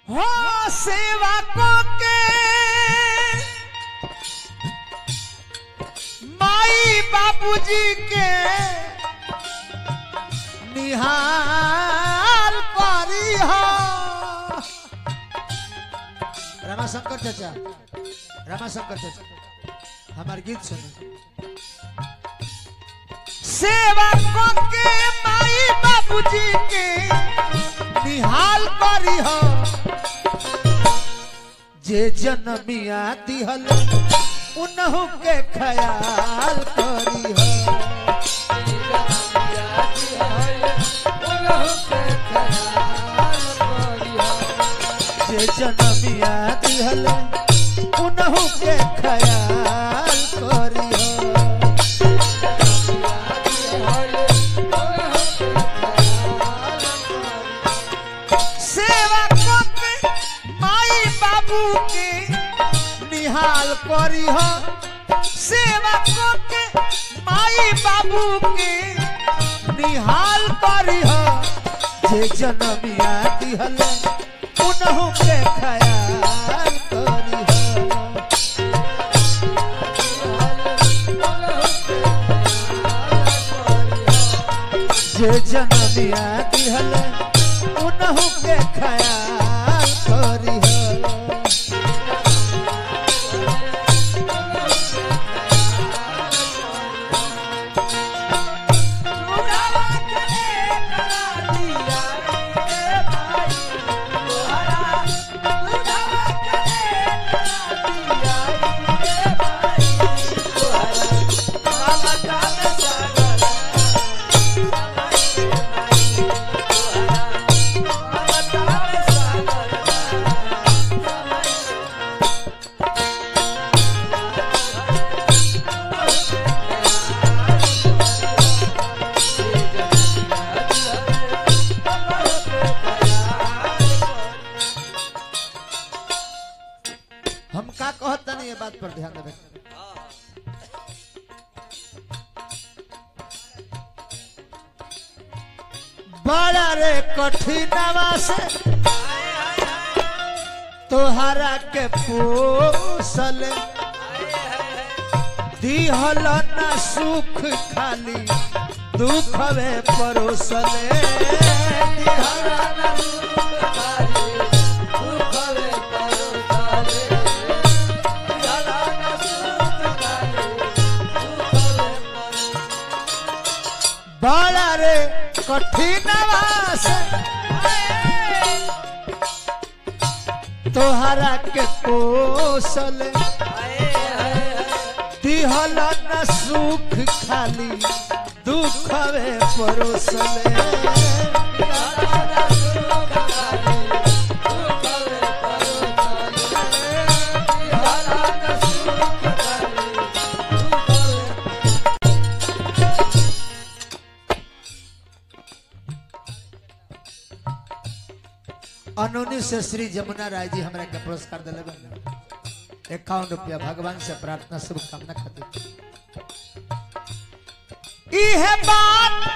हो सेवा को के माई बाबूजी के निहाल करी हो रामाशंकर चाचा रामाशंकर चाचा हमार गीत सुनो सेवा को के माई बाबूजी के निहाल करी हो जे जनमिया दिहल उनहु के ख्याल करी हो जे जनमिया दिहल उनहु के ख्याल करी हो सेवा को के माई बाबू के निहाल करी हो सेवा को के माई बाबू के निहाल करी हो जे जनमिया दिहल उनहु के ख्याल करी हो जे जनमिया दिहल उनहु के ख्याल करी हो हम का कहत नहीं ये बात पर ध्यान देवे बड़ा रे कठिनवा से तोहरा के पोसल दिहल न सुख खाली दुख वे परोसले दिहल न बड़ा रे कठिनवा से तोहरा के पोसल दिहल न सुख खाली दुख वे परोसले अनोनी से श्री जमुना राय जी हमरा के पुरस्कार दिले बन इक्यावन रुपया भगवान से प्रार्थना शुभकामना खातिर इहे बात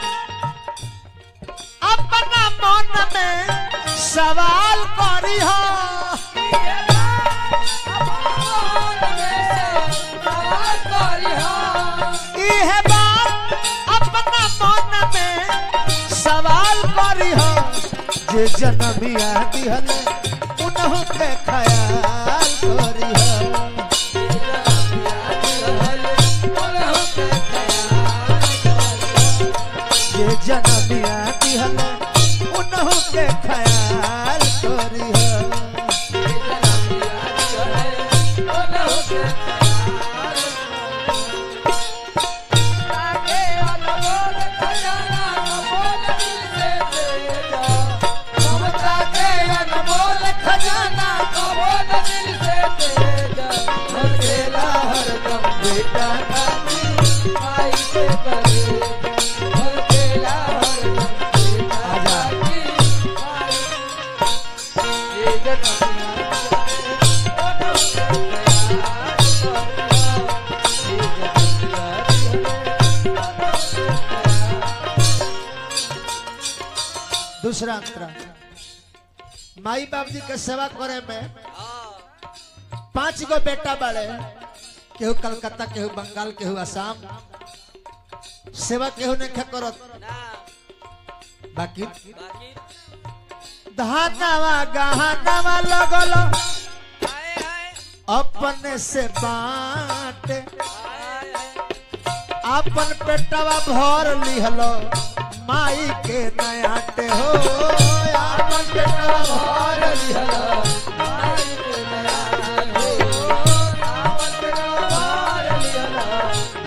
अपना मन में सवाल करी हो इहे बात अपना मन में सवाल करी हो जे जनमिया दिहल उनहु के ख्याल करी हो जे जनमिया दिहल उनहु के ख्याल करी हो दूसरा अंतरा माई बाप जी के सेवा करे में हाँ पांच गो बेटा बड़े केहू कलकत्ता केहू बंगाल केहू असम सेवा केहू नहीं करत ना बाकी बाकी धानावा गहनावा लगल हाय हाय अपने से बांटे हाय हाय अपन पेटवा भर लिहलो माई के नयाटे हो अपन पेटवा भर लिहलो माई के नयाटे हो अपन पेटवा भर लिहलो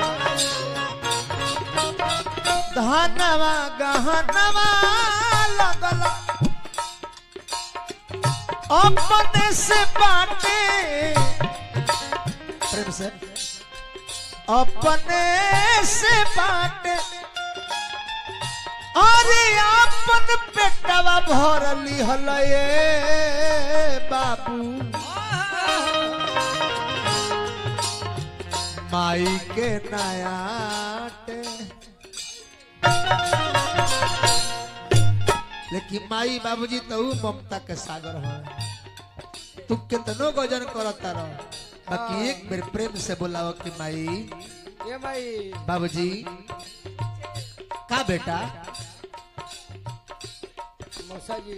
धनवा गहनवा लगल अपने से बाटे प्रेम से अपने से बाटे अरे अपन पेटवा भर लिहल ये बाबू माई के नयाटे लेकिन माई बाबूजी तो ऊ ममता के सागर हो तू कितनो गजन करता रहो बाकी एक बेर प्रेम से बुलाओ कि माई ये भाई बाबूजी का बेटा मौसा जी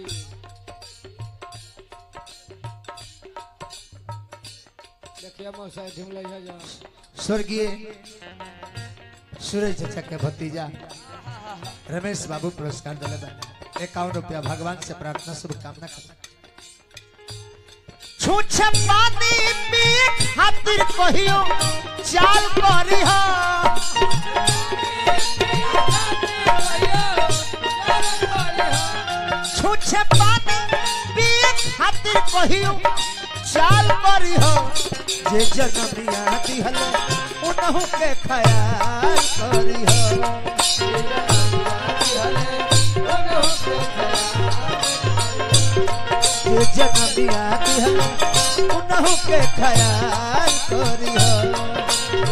देखिए मौसा ढूंढ ले जा स्वर्गीय सूरज चाचा के भतीजा रमेश बाबू पुरस्कार दिले बा इक्यावन रुपया भगवान से प्रार्थना शुभकामना करता छूछ पानी पिए खातिर कहियो चाल करी हा छूछ पानी पिए खातिर कहियो चाल करी हा जे जनमिया दिहल उनहु के ख्याल करी हा जे जनमिया दिहल उनहु के ख्याल करी हा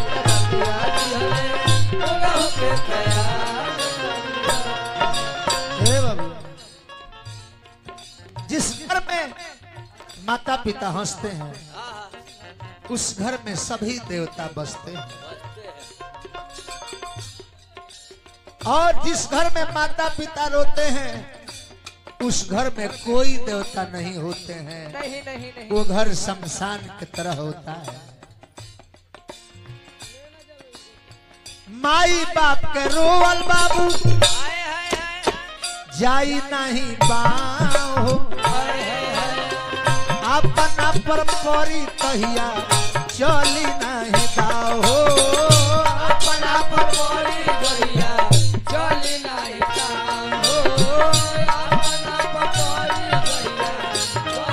हे बाबू जिस घर में माता पिता हंसते हैं हाँ उस घर में सभी देवता बसते हैं बचते हैं और जिस घर में माता पिता रोते हैं उस घर में कोई देवता नहीं होते हैं नहीं नहीं नहीं वो घर शमशान की तरह होता है माई बाप के रोवल बाबू हाय हाय हाय जाई नहीं बाहो अपना पर परी तहिया चली नहीं दाहो अपना पर परी तहिया चली नहीं काम हो अपना पकड़ी गैया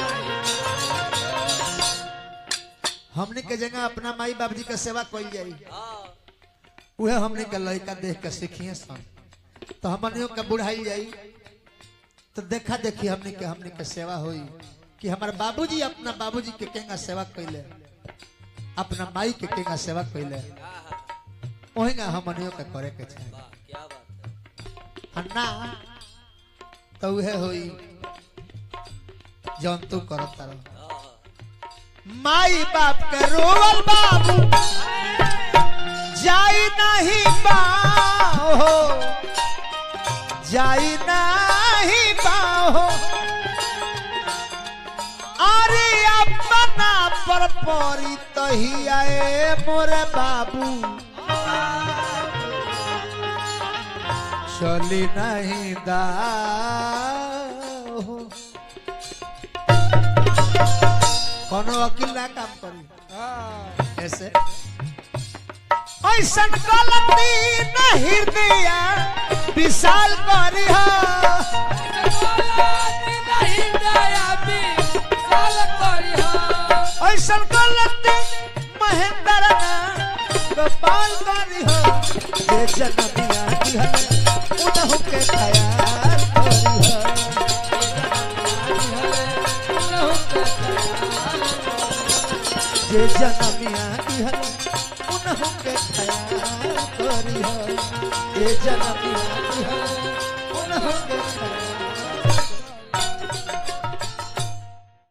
चली नहीं हमने के जगह अपना माई बाप जी के सेवा कल जाई हाँ उहे हमने के लड़का देख के सीखिए सन तो हमनियों के बुढ़ाई जाई तो देखा देखी हमने के हमने के सेवा होई कि हमारे बाबूजी अपना बाबूजी के केंगा सेवा कैले अपना माई के केंगा सेवा कैले हाँ हाँ वही ना हमनियों के करे के चाहिए वाह क्या बात है अन्ना तो उहे होई जौन तू करत रहो हाँ हाँ माई बाप के रोवल बाबू जाई नहीं बाहो जाई नहीं बाहो अरे अपना पर परी तही आए मोरे बाबू चली नहीं दाहो कोनो वकील ना काम करी हाँ ऐसे ऐसा गलती न हृदय विशाल करी हो नहीं दया भी साल करी हो ऐसा गलती महेंद्र ना गोपाल करी हो जे जनमिया की है उनहु के ख्याल करी हो जे जनमिया की है उनहु के ख्याल करी हो जे जनमिया की है उनहु के ख्याल